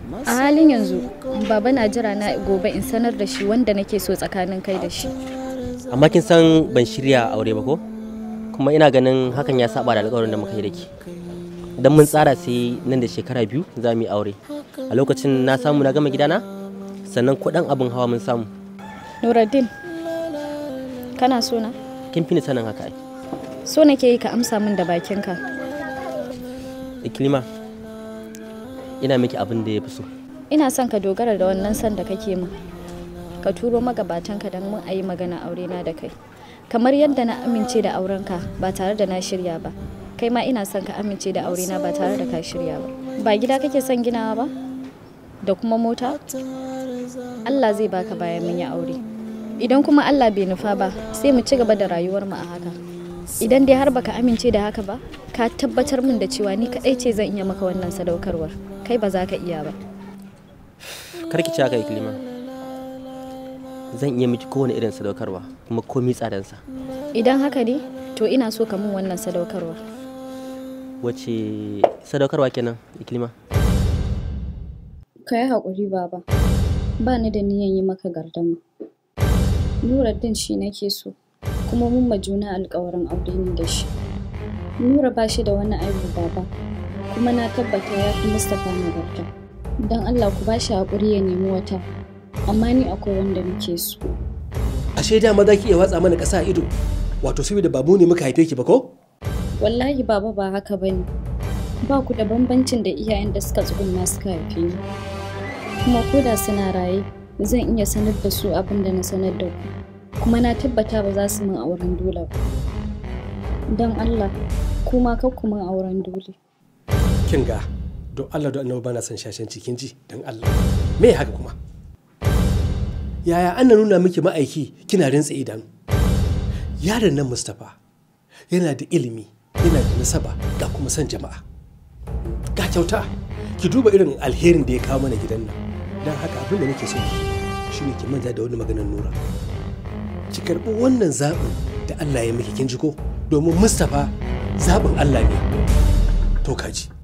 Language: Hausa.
a halin yanzu baba na jira na gobe in sanar da shi wanda nake so tsakanin kai da shi amma kin san ban shirya aure ba ko kuma ina ganin hakan ya saba da alƙawarin da muka yi da ke dan mun tsara sai nan da shekara biyu za mu yi aure a lokacin na samu na gama gidana sannan kuɗin abin hawa mun samu nuruddin kana so na kin fi ni sanin haka ai so nake yi ka amsa min da bakinka ikilima ina miki abin da ya fi so ina son ka dogara da wannan son da kake min ka turo magabatanka don mun a yi magana aure na da kai kamar yadda na amince da aurenka ba tare da na shirya ba kai ma ina son ka amince da aure na ba tare da ka shirya ba ba gida kake son ginawa ba da kuma mota Allah zai baka bayan mun yi aure idan kuma Allah bai nufa ba sai mu ci gaba da rayuwar mu a haka idan dai har baka amince da haka ba ka tabbatar min da cewa ni kadai ce zan iya maka wannan sadaukarwar kai ba za ka iya ba kar ki ci haka ikilima zan iya miki kowane irin sadaukarwa kuma komi tsadansa idan haka ne to ina so ka min wannan sadaukarwar wace sadaukarwa kenan ikilima ka yi haƙuri baba ba ni da niyan yi maka gardama Nuruddin shi nake so kuma mun ma juna alƙawarin aure ni da shi Nura ba shi da wani aibu baba kuma na tabbata ya fi Mustapha nagarta don Allah ku ba shi haƙuri ya nemi wata amma ni akwai wanda nake so ashe dama za ki iya watsa mana ƙasa a ido wato saboda ba mu ne muka haife ki ba ko wallahi baba ba haka bane ba ku da bambancin da iyayen da suka tsugunna suka haife ni kuma ko da suna raye zan iya sanar da su abin da na sanar da ku kuma na tabbata ba za su min auren dole ba don Allah kuma kar ku min auren dole kin ga don Allah don annabi bana son shashen cikin ji don Allah me haka kuma yaya an nuna miki ma'aiki kina rintsa idanu yaron nan Mustapha yana da ilimi yana da nasaba ga kuma son jama'a ga kyauta ki duba irin alherin da ya kawo mana gidan nan don haka abin da nake so ki shine ki manta da wani maganar nura ki karɓi wannan zaɓin da Allah ya miki kin ji ko domin Mustapha zaɓin Allah ne to kaji